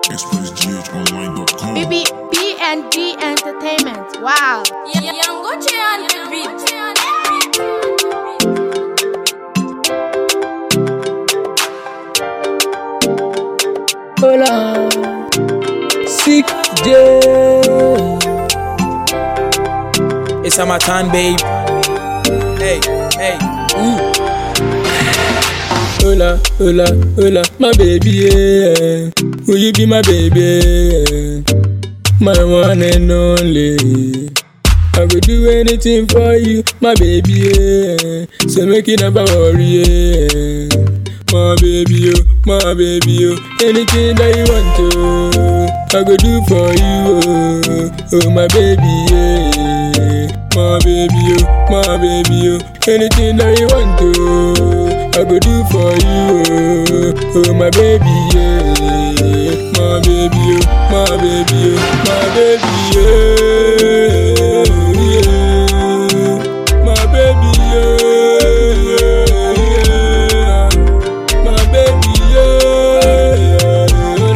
ExpressGHOnline.com. BB BND Entertainment. Wow. Young Gucci on the beat. Hola, sick J. It's my time, babe. Hey, hey, ooh. Hola, hola, hola, my baby, yeah. Will you be my baby? Yeah. My one and only. I will do anything for you, my baby, yeah. So make you never worry, yeah. My baby, oh, my baby, oh. Anything that you want to, I go do for you, oh, oh my baby, yeah. My baby, oh, my baby, oh. Anything that you want to, I go do for you, oh, oh my baby, yeah. My baby, oh, my baby, oh, my baby, yeah. yeah. My baby, yeah. yeah. My baby, yeah.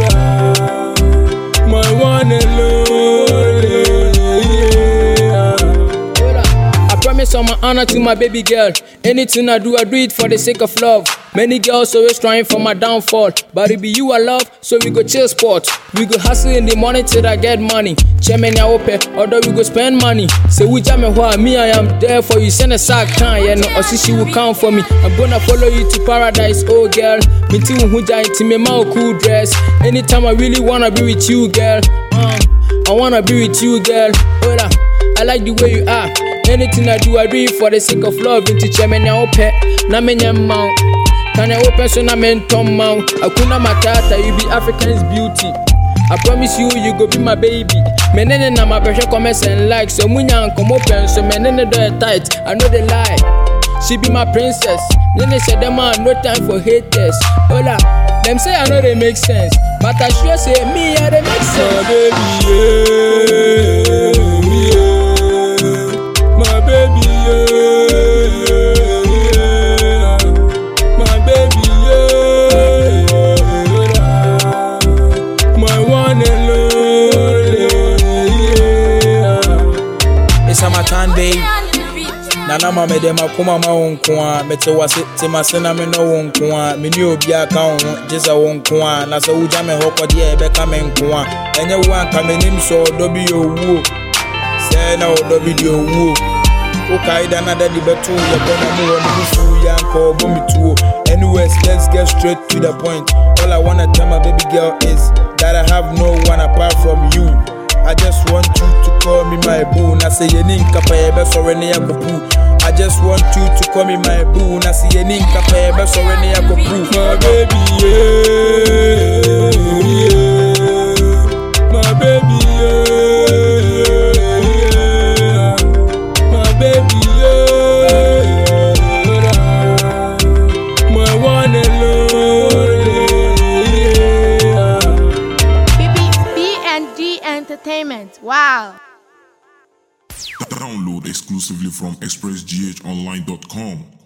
My one and only, yeah. I promise on my honor to my baby girl. Anything I do, I do it for the sake of love. Many girls always trying for my downfall. But it be you I love, so we go chill sport. We go hustle in the morning till I get money. Chairman ya ope, although we go spend money. Say we jam and me I am there for you. Send a sack can, yeah, no, or she will count for me. I'm gonna follow you to paradise, oh girl. Me too, who to me, my cool dress. Anytime I really wanna be with you, girl. Um, I wanna be with you, girl. Hola, I like the way you are. Anything I do, I do it for the sake of love. Into chairman ya ope, na me mount. Can I open so na men tom mount? Akuna matata, you be African's beauty. I promise you, you go be my baby. Menene na my pressure comments and like. So munya come open, so menene do it tight. I know they lie. She be my princess. Nene said them man, no time for haters. Hola, them say I know they make sense. But I sure say me, I they make sense. My baby, yeah. My baby, yeah. My baby, yeah. My one and only, yeah. It's my time, babe. On the beat. nana ma mede makoma ma wo nko a mete wase te mase na me no wo nko a mene obi aka wo ho gye sɛ wo nko a na sɛ wogya me hɔ kɔdeɛ a ɛbɛka me nko a ɛnyɛ wo anka m'anim sɛ ɔdɔ bi yɛ owuo sɛ na ɔdɔ bi deɛ owuo wokae da na dade bɛto yɛbɔ na mu wɔ ne bufuo yɛ anka ɔbɔ me tuo anyways let's get straight to the point all i wanna tell my baby girl is that i have no one apart from you I just want you to call me my boo. Na say ye ninka pa ye be sorry ne yakopu. I just want you to call me my boo. Na say ye ninka pa ye be sorry ne yakopu. My baby, yeah, yeah. My baby, yeah, yeah. My baby, yeah, yeah. My one and only, yeah. BB BND Entertainment. Wow. Download exclusively from ExpressGHOnline.com.